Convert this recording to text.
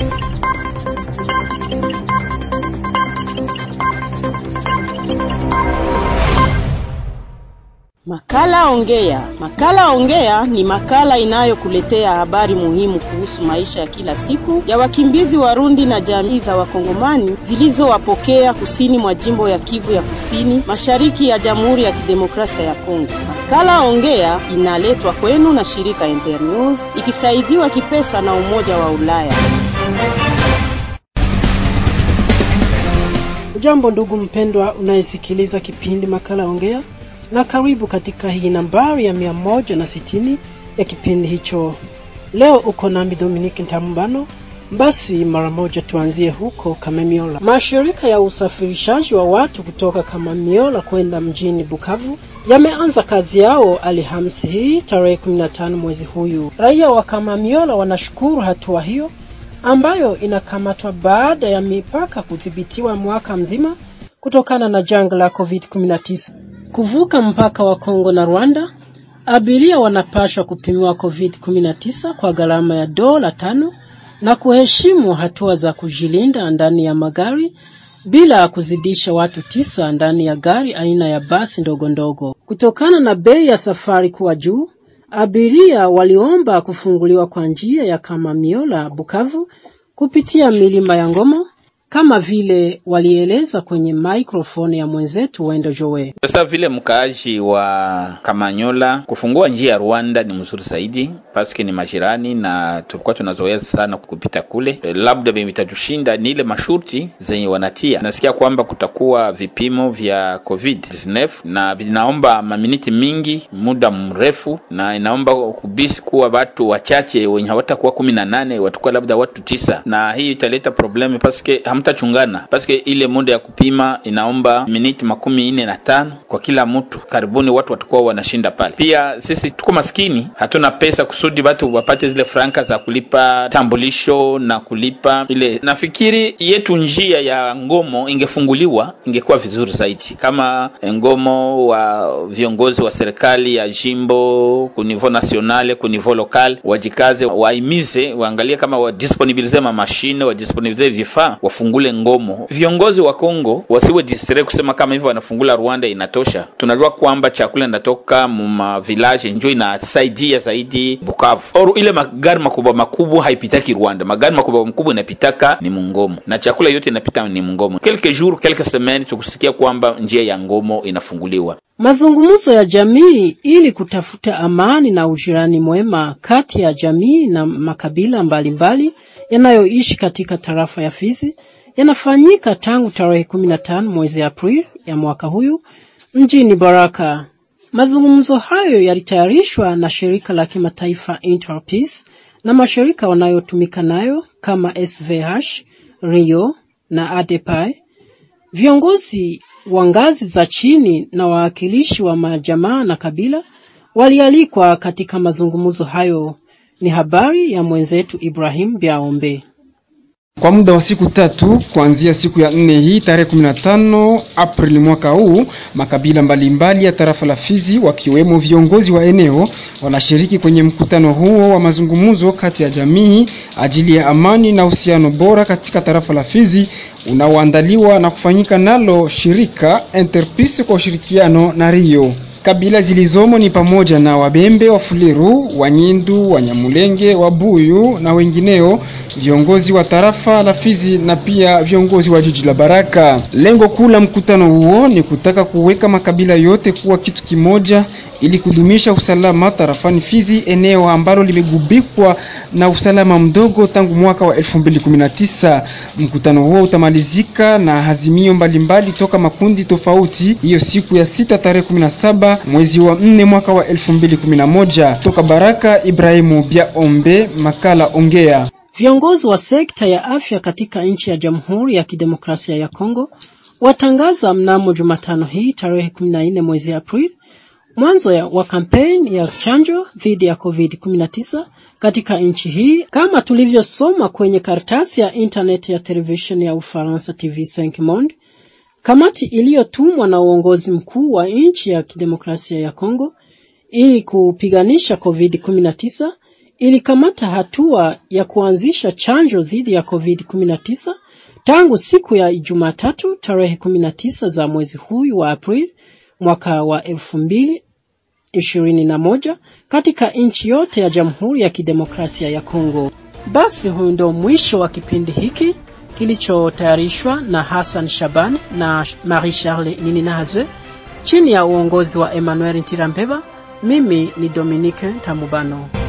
Makala Ongea. Makala Ongea ni makala inayokuletea habari muhimu kuhusu maisha ya kila siku ya wakimbizi Warundi na jamii za Wakongomani zilizowapokea kusini mwa jimbo ya Kivu ya Kusini, mashariki ya Jamhuri ya Kidemokrasia ya Kongo. Makala Ongea inaletwa kwenu na shirika Internews ikisaidiwa kipesa na Umoja wa Ulaya. Ujambo ndugu mpendwa unayesikiliza kipindi Makala Ongea na karibu katika hii nambari ya mia moja na sitini ya kipindi hicho. Leo uko nami Dominique Ntambano. Basi mara moja tuanzie huko Kamemiola. Mashirika ya usafirishaji wa watu kutoka Kamemiola kwenda mjini Bukavu yameanza kazi yao Alhamisi hii tarehe 15 mwezi huyu. Raia wa Kamemiola wanashukuru hatua hiyo ambayo inakamatwa baada ya mipaka kudhibitiwa mwaka mzima kutokana na janga la COVID-19. Kuvuka mpaka wa Kongo na Rwanda, abiria wanapaswa kupimiwa COVID-19 kwa gharama ya dola tano na kuheshimu hatua za kujilinda ndani ya magari bila kuzidisha watu tisa ndani ya gari aina ya basi ndogo ndogo. Kutokana na bei ya safari kuwa juu, abiria waliomba kufunguliwa kwa njia ya Kamamiola Bukavu kupitia milima ya Ngoma kama vile walieleza kwenye maikrofoni ya mwenzetu Wendo Joe. Sasa vile mkaaji wa Kamanyola kufungua njia ya Rwanda ni mzuri zaidi, paske ni majirani na tulikuwa tunazoea sana kupita kule. E, labda vitatushinda ni ile masharti zenye wanatia. Nasikia kwamba kutakuwa vipimo vya COVID 19 na vinaomba maminiti mingi, muda mrefu, na inaomba kubisi kuwa watu wachache wenye hawatakuwa kumi na nane watakuwa labda watu tisa, na hii italeta problemu paske hamtachungana paske ile muda ya kupima inaomba miniti makumi nne na tano kwa kila mtu. Karibuni watu watakuwa wanashinda pale. Pia sisi tuko maskini, hatuna pesa kusudi watu wapate zile franka za kulipa tambulisho na kulipa ile. Nafikiri yetu njia ya ngomo ingefunguliwa, ingekuwa vizuri zaidi, kama ngomo wa viongozi wa serikali ya jimbo ku niveau nationale ku niveau local wajikaze, waimize, waangalie kama wadisponibilize ma mashine, wadisponibilize vifaa wafungule ngomo. Viongozi wa Kongo wasiwe distre kusema kama hivyo wanafungula Rwanda inatosha. Tunajua kwamba chakula inatoka muma village njo inasaidia zaidi Bukavu. Or ile magari makubwa makubwa haipitaki Rwanda, magari makubwa makubwa inapitaka ni mungomo, na chakula yote inapita ni mungomo. Quelques jours quelques semaines tukusikia kwamba njia ya ngomo inafunguliwa. Mazungumzo ya jamii ili kutafuta amani na ujirani mwema kati ya jamii na makabila mbalimbali yanayoishi katika tarafa ya Fizi yanafanyika tangu tarehe 15 mwezi Aprili ya mwaka huyu mjini Baraka. Mazungumzo hayo yalitayarishwa na shirika la kimataifa Interpeace na mashirika wanayotumika nayo kama SVH, Rio na ADEPAI. Viongozi wa ngazi za chini na wawakilishi wa majamaa na kabila walialikwa katika mazungumzo hayo. Ni habari ya mwenzetu Ibrahim Biaombe. Kwa muda wa siku tatu kuanzia siku ya nne hii tarehe 15 Aprili mwaka huu, makabila mbalimbali mbali ya tarafa la Fizi wakiwemo viongozi wa eneo wanashiriki kwenye mkutano huo wa mazungumzo kati ya jamii ajili ya amani na uhusiano bora katika tarafa la Fizi unaoandaliwa na kufanyika nalo shirika Interpeace kwa ushirikiano na Rio. Kabila zilizomo ni pamoja na Wabembe, Wafuliru, Wanyindu, Wanyamulenge, Wabuyu na wengineo, viongozi wa tarafa la Fizi na pia viongozi wa jiji la Baraka. Lengo kuu la mkutano huo ni kutaka kuweka makabila yote kuwa kitu kimoja ili kudumisha usalama tarafani Fizi, eneo ambalo limegubikwa na usalama mdogo tangu mwaka wa 2019. Mkutano huo utamalizika na hazimio mbalimbali toka makundi tofauti hiyo siku ya sita tarehe 17 mwezi wa 4 mwaka wa 2011. Toka Baraka, Ibrahimu Biaombe, makala Ongea. Viongozi wa sekta ya afya katika nchi ya Jamhuri ya Kidemokrasia ya Kongo watangaza mnamo Jumatano hii tarehe 14 mwezi Aprili mwanzo wa kampeni ya chanjo dhidi ya COVID-19 katika nchi hii kama tulivyosoma kwenye karatasi ya internet ya televisheni ya Ufaransa TV5 Monde. Kamati iliyotumwa na uongozi mkuu wa nchi ya kidemokrasia ya Kongo ili kupiganisha COVID-19 ilikamata hatua ya kuanzisha chanjo dhidi ya COVID-19 tangu siku ya Jumatatu tarehe 19 za mwezi huu wa Aprili mwaka wa 2021 katika nchi yote ya Jamhuri ya Kidemokrasia ya Kongo. Basi huu ndio mwisho wa kipindi hiki kilichotayarishwa na Hassan Shaban na Marie Charles Nininahazwe chini ya uongozi wa Emmanuel Ntirambeba. Mimi ni Dominique Tamubano.